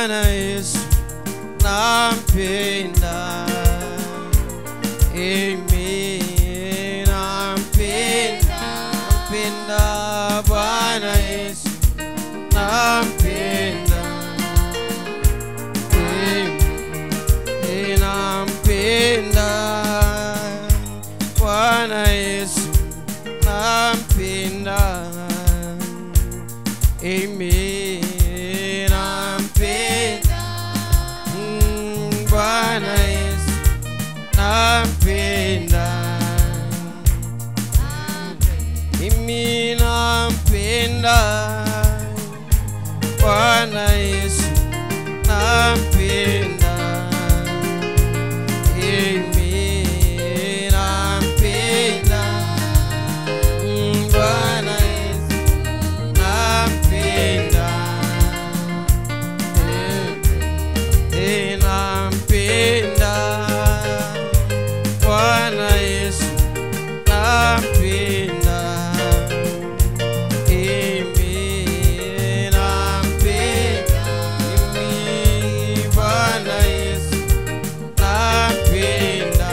Bwana Yesu nampenda, Emi nampenda, nampenda Bwana Yesu nampenda, Emi nampenda Bwana Yesu nampenda, Emi nampenda Mm, Bwana Yesu nampenda, mimi nampenda Bwana Yesu nampenda, mimi nampenda Mm, Bwana Yesu nampenda Eh, nampenda Bwana Yesu nampenda Mimi nampenda Mimi Bwana Yesu nampenda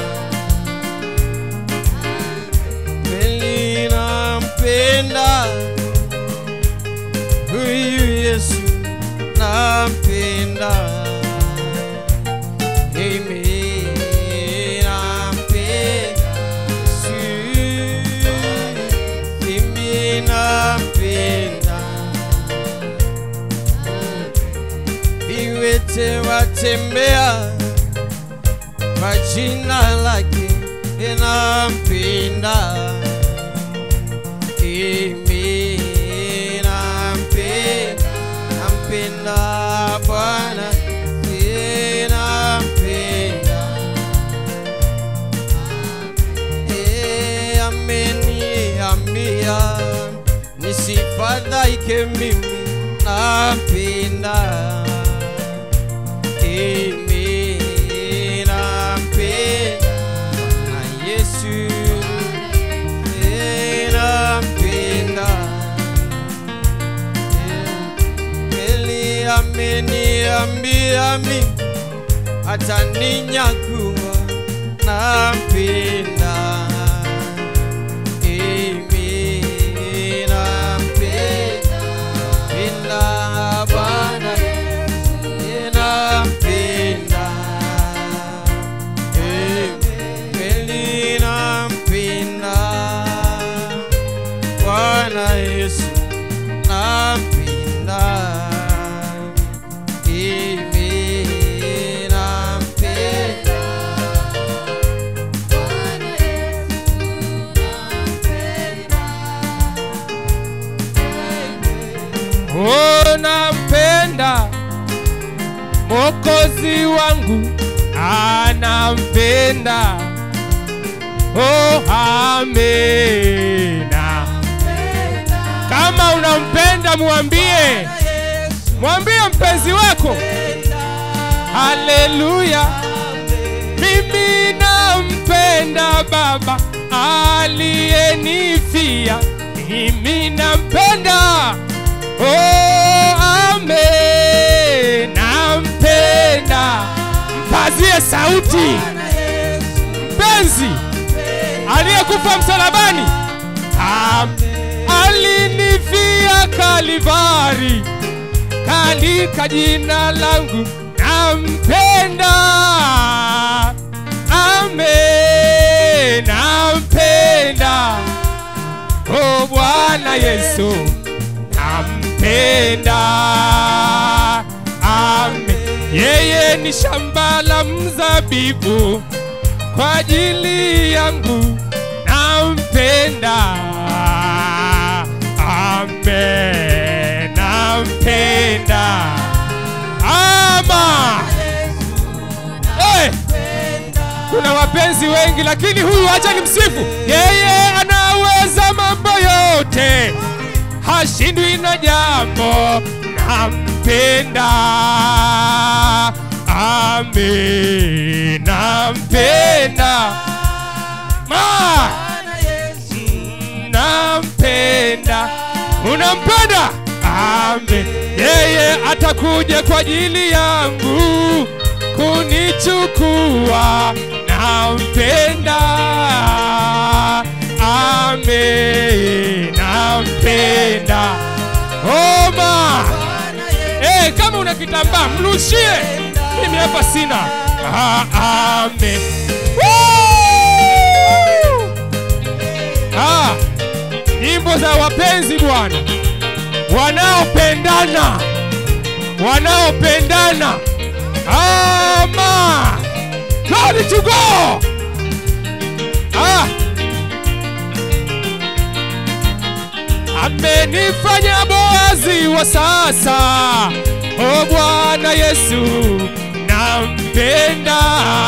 Kweli nampenda Huyu Yesu nampenda Mimi nampenda Yesu Mimi nampenda Viwete watembea kwa jina lake nampenda Mimi nampenda nampenda Bwana Eh, nampenda Eh, ameniambia nisifadhaike mimi nampenda Mimi nampenda na Yesu Eh, nampenda kweli ameniambia mi ataninyakua nampenda Mimi nampenda penda Bwana Eh, nampenda Eh, kweli nampenda Bwana Yesu nampenda Mimi nampenda Oh, nampenda Mwokozi wangu anampenda. Oh, amena. Kama unampenda mwambie, mwambie mpenzi wako. Haleluya, mimi nampenda Baba aliyenifia, mimi nampenda. Oh, amen, nampenda. Mpazie sauti mpenzi aliyekufa msalabani, Am, alinifia Kalivari, kalika jina langu, nampenda. Amen, nampenda. Oh Bwana Yesu, nampenda. Amen. Yeye ni shamba la mzabibu kwa ajili yangu, nampenda. Amen, nampenda. Ama hey! Kuna wapenzi wengi lakini huyu acha ni msifu. Yeye anaweza mambo yote, hashindwi na jambo, nampenda. Amen, nampenda. Ma, nampenda. Unampenda? amen. Yeye atakuja kwa ajili yangu kunichukua, nampenda. Amen, nampenda. Oma, eh, kama una kitambaa mrushie, mimi hapa sina. Ah, amen. Woo! Ah, nyimbo za wapenzi Bwana, wanaopendana, wanaopendana. Ama glory to God. Ah, amenifanya Boazi wa sasa. O Bwana Yesu, nampenda.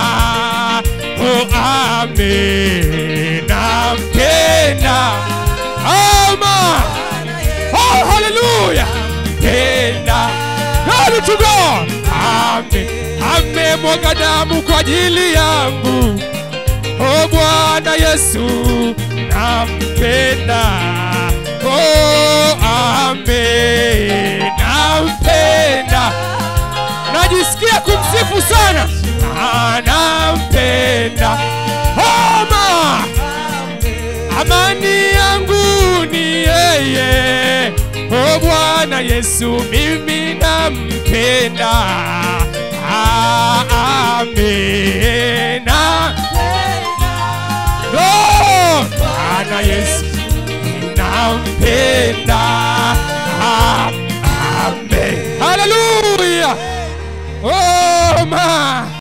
O amen, nampenda. Ama Oh, hallelujah. Penda. Glory to God. Amen. Amemwaga damu kwa ajili yangu. Oh Bwana Yesu, nampenda. Oh, amen. Nampenda. Najisikia kumsifu sana. Ah, nampenda. Oma. Amani yangu ni yeye, o Bwana Yesu, mimi nampenda. Ah, Amena. Oh, Bwana Yesu nampenda.